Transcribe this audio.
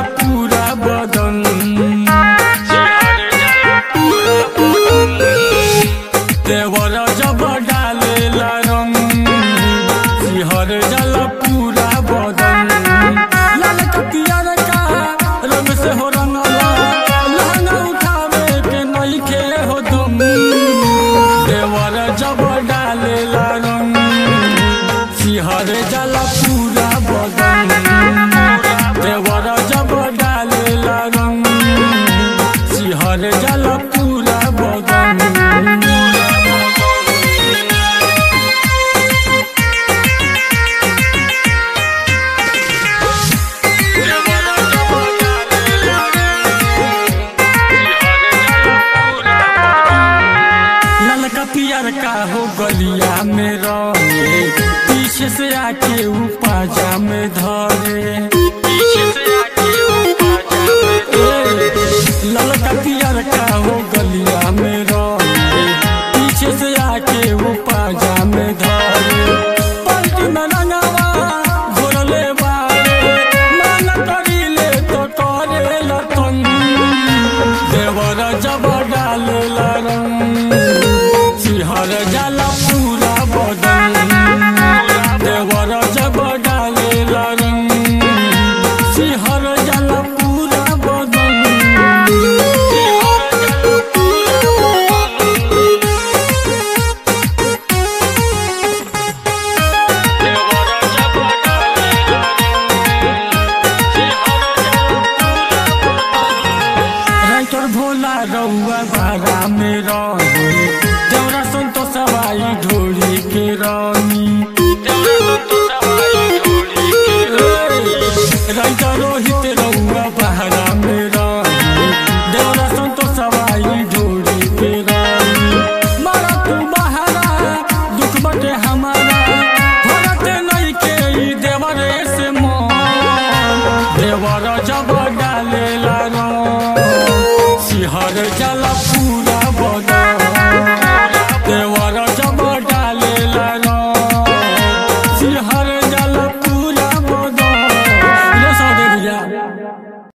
पूरा बदन देवर जब डालेला रंग सिहर जल पूरा बदन लाल कपियर का रंग से हो रंगला लहंगा उठावे के नइखे हो दम देवर जब डालेला रंग सिहर जल पूरा बदन देवर जब डालेला रंग सिहर जल पूरा बदन ललका पियर का हो गलिया में रहे पीछे से आके ऊ पाजा में धरे ए, ललका पियर का हो गलिया में रहे पीछे से आके ऊ पाजा में धरे पलटी में रंगवा घोरले बारे मन करीले तो करे लतन देवर जब डालेला रंग सिहर जाला पूरा बदन देवर जब डालेला रंग सिहर जाला पूरा बदन राइटर भोला रउआ बारा में रही देवरा संतो सवाई ढोली के रानी राइटर रोहित रउआ बारा में रही देवरा संतो सवाई ढोली के रानी मारा तू बहारा दुख बटे हमारा भरत नहीं के ई देवरे से मन देवर जब डालेला रंग सिहर जल पूरा